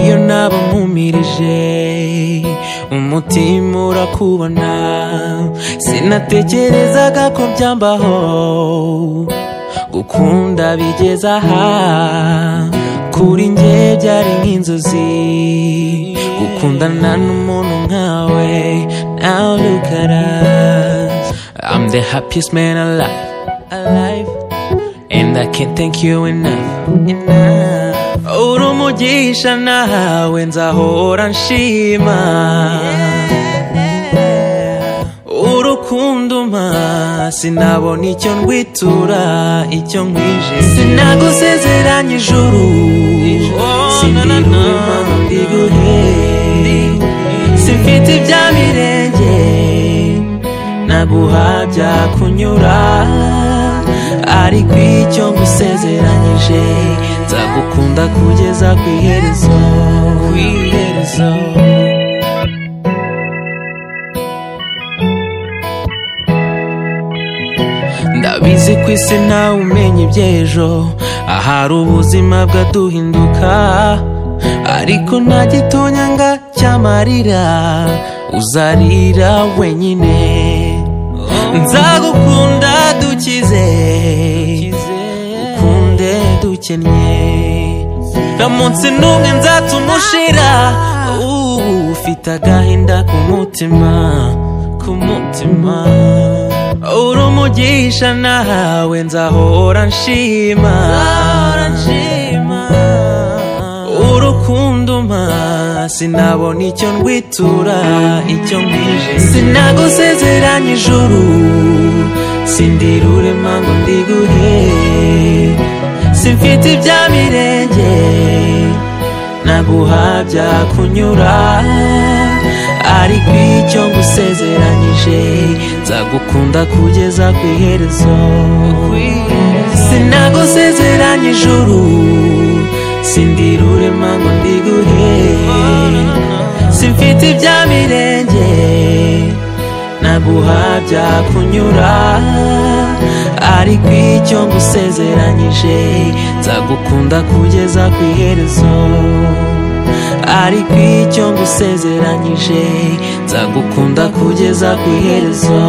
iyo nabamumirije umutima urakubona sinatekerezaga ko byambaho gukunda bigeze aha kuri njye byari nk'inzozi gukundana n'umuntu nkawe now look at us I'm the happiest man alive alive and I can't thank you enough enough uri umugisha nawe nzahora nshima urukundo umpa sinabona icyo ndwitura icyo nkwije sinagusezeranye ijuru sindiruma ndiguhe simfite ibya mirenge naguha byakunyura ariko icyo ngusezeranyije nzagukunda kugeza ku iherezo ku iherezo ndabizi ku isi nawe umenya iby'ejo ahari ubuzima bwaduhinduka ariko nta gitonyanga cyamarira uzarira wenyine nzagukunda dukize ukunde dukennye nta munsi n'umwe nzatuma ushira ubu ufite agahinda ku mutima ku mutima uri umugisha nawe nzahora nshima urukundo umpa sinabona icyo ndwitura icyo mwije sinagusezeranye ijuru sindirure mango ndiguhe simfite ibya mirenge naguha byakunyura ariko icyo ngusezeranyije nzagukunda kugeza ku iherezo sinagusezeranye ijuru sindirure mango ndiguhe simfite ibya mirenge naguha byakunyura ariko icyo ngusezeranyije nzagukunda kugeza ku iherezo ariko icyo ngusezeranyije nzagukunda kugeza ku iherezo